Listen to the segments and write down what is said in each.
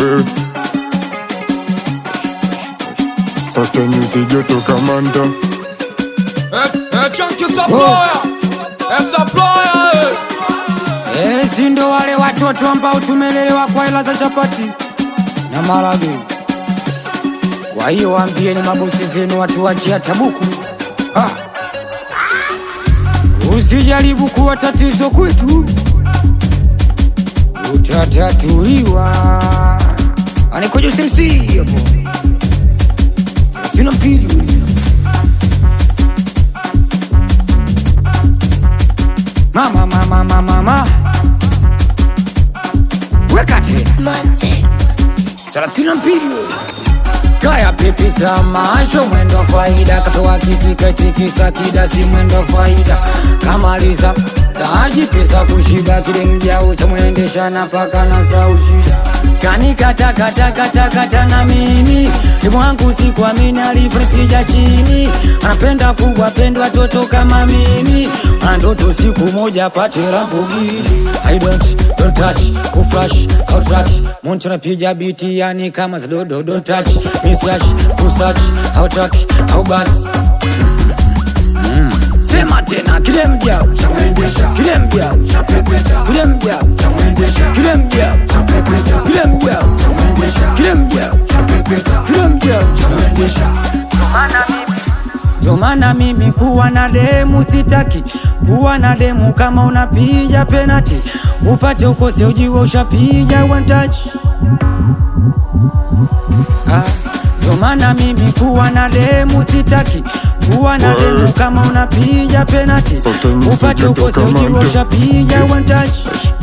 eh. Sasa nyuzi joto kamanda Eh, eh, chunky supplier. Eh, supplier, eh. Eh, si ndo wale watoto ambao tumelelewa kwa hela za chapati na marage. Kwa hiyo waambieni mabosi zenu watu wachia tabuku ha. Usijaribu kuwa tatizo kwetu, utatatuliwa. Anikojo simsi hapo, sina mpili mama mama mama mama, weka tena Monte. thelathini na mbili kaya pipi za macho mwendo wa faida katoa kiki katikisa kidasi mwendo wa faida kamaliza taji pesa kushiba kile mjao cha mwendesha na paka na za ushida kanikatakatakatakata na mimi limwangu sikuamini alivyokija chini anapenda kubwa pendwa toto kama mimi ana ndoto siku moja pate Lamborghini I don't, don't touch, kuflash, outrack Moncho napiga biti yani kama za dodo Don't touch, mislatch, kusearch, outrack, outback Mm. Sema tena kile mjao kile mjao kile mjao kile mjao kile mjao kile mjao kile mjao ndio maana mimi kuwa na demu sitaki kuwa na demu kama unapiga penati upate ukose ujiwe ushapiga one touch Ah, ndio maana mimi kuwa na demu sitaki kuwa na demu kama unapiga penati Sote mziki upate ukose toka ujiwe mando. ushapiga one touch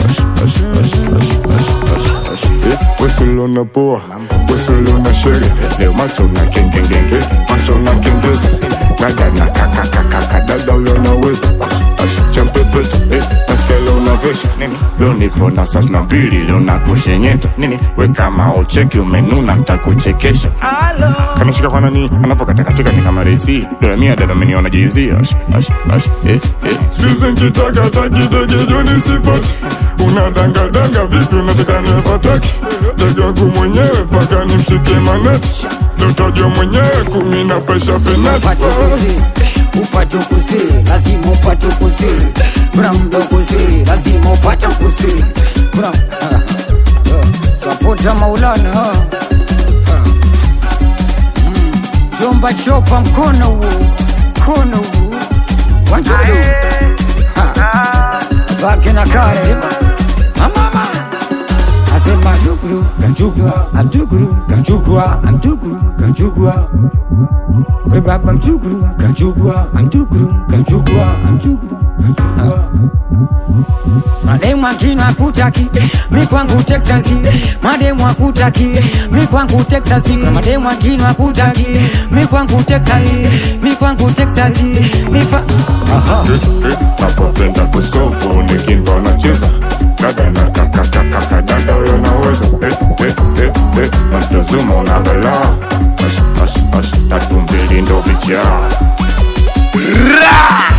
Wesulona poa Wesulona shere Leo macho na kengengenge Macho na kengeza Dada na kakakakaka Dada uyo naweza Champepeta eh, Nasikia leo unavesha Nini Leo nipo na sas na mbili Leo nakushenyeta Nini We kama ucheki umenuna Nitakuchekesha Kamishika kwa nani Anapokatakatika ni kama resi Dola mia dada ameniona jizi Ash, ash, ash eh, eh Sikize nkitaka takidege joni sipati Unadangadanga vipi unataka nifataki Ndege wangu mwenyewe mpaka nimshike maneti Dotajwa mwenyewe kumi na pesha fenati upate kusi upate kusi lazima upate kusi kuna mdo kusi lazima upate kusi kuna sapota maulana ha. Ha. Mm. jomba chopa mkono huo mkono huo wanjudu bake na kale mama asema duguru kanjugwa amduguru kanjugwa amduguru kanjugwa we baba mjuguru kanjugwa amduguru kanjugwa amduguru kanjugwa mademu akina kutaki mi kwangu Texas mademu akutaki mi kwangu Texas mademu akina kutaki mi kwangu Texas mi kwangu Texas mi fa aha napopenda kusofu nikimba nacheza dada na kakakakaka dada uyo naweza eh, eh, eh, eh. natazuma unagala ash, ash, ash, tatu mbili ndo vichaa Ra!